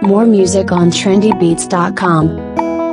More music on trendybeats.com.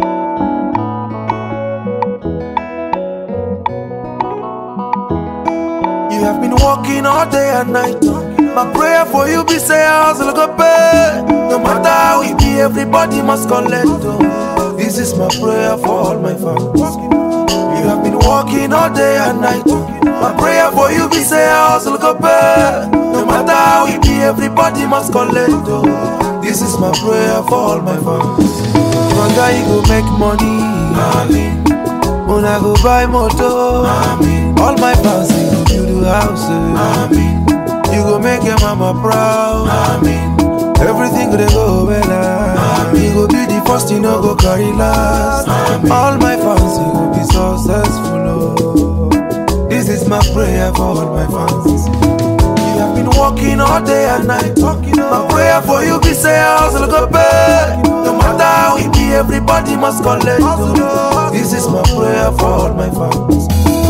You have been walking all day and night. My prayer for you be say hustle go pay. No matter how it be, everybody must collect. oh. This is my prayer for all my fans. You have been walking all day and night. My prayer for you be say hustle go pay. No matter how it be, everybody must collect. oh. This is my prayer for all my fans. Brother, you go make money. Amen. When I go buy motor, Amen. all my fans they go build a house. Amen. You go make your mama proud. Amen. Everything gonna go well. Amen. You go be the first, you know go carry last. Amen. All my fans you go be successful. Oh. This is my prayer for all my fans. You have been walking all day and night. My prayer for you be say hustle go pay. No matter how it be, everybody must collect. oh. This is my prayer for all my fans.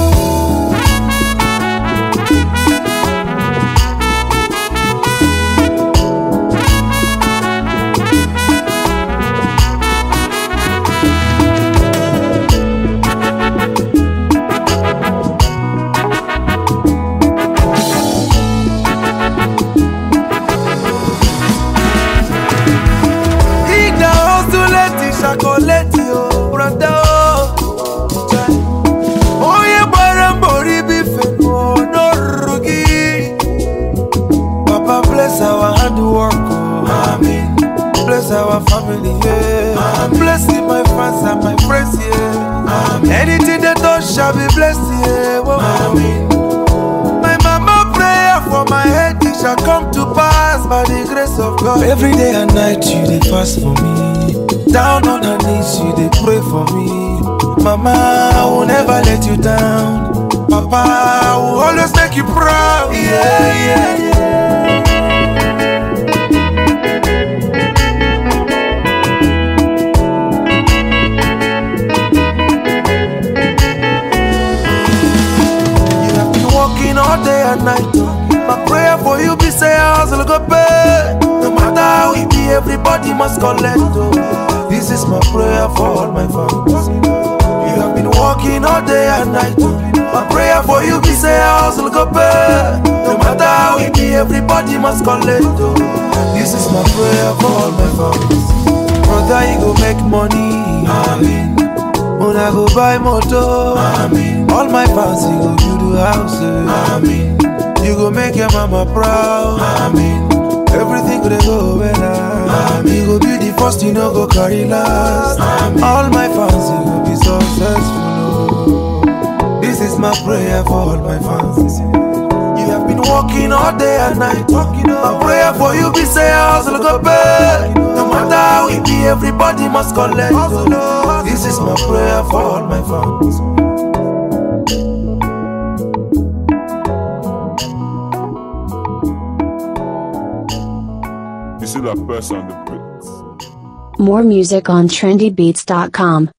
Ida osuleti shakoleti o brother o. Onye gbara mbọ ribi fenu n'orugi. Papa bless our handwork o. Amen. Bless our family yeah. Blessing my fans and my friends yeah. Anything they touch shall be blessed yeah. Whoa. My mama prayer for my head it shall come to pass by the grace of God. Every day and night you dey fast for me. Down on her knees you dey pray for me. Mama, I will never let you down. Papa, I will always make you proud. Yeah, yeah, yeah. You have been walking all day and night. My prayer for you be say hustle go pay. No matter how it be, everybody must collect. oh. This is my prayer for all my fans. You have been walking all day and night. My prayer for you be say hustle go pay. No matter how it be, everybody must collect. oh. This is my prayer for all my fans. Brother, you go make money. Amen. When I go buy motor, Amen. All my fans you go build a house, Amen. You go make your mama proud, Amen. Everything gonna go well, Amen. You go be the first, you know go carry last, Amen. All my fans you go be successful, oh. This is my prayer for all my fans. You have been walking all day and night. My prayer for you be say hustle go pay. No matter how it be, everybody must collect. oh. This is my prayer for all my fans. You see that person on the bricks. More music on trendybeats.com.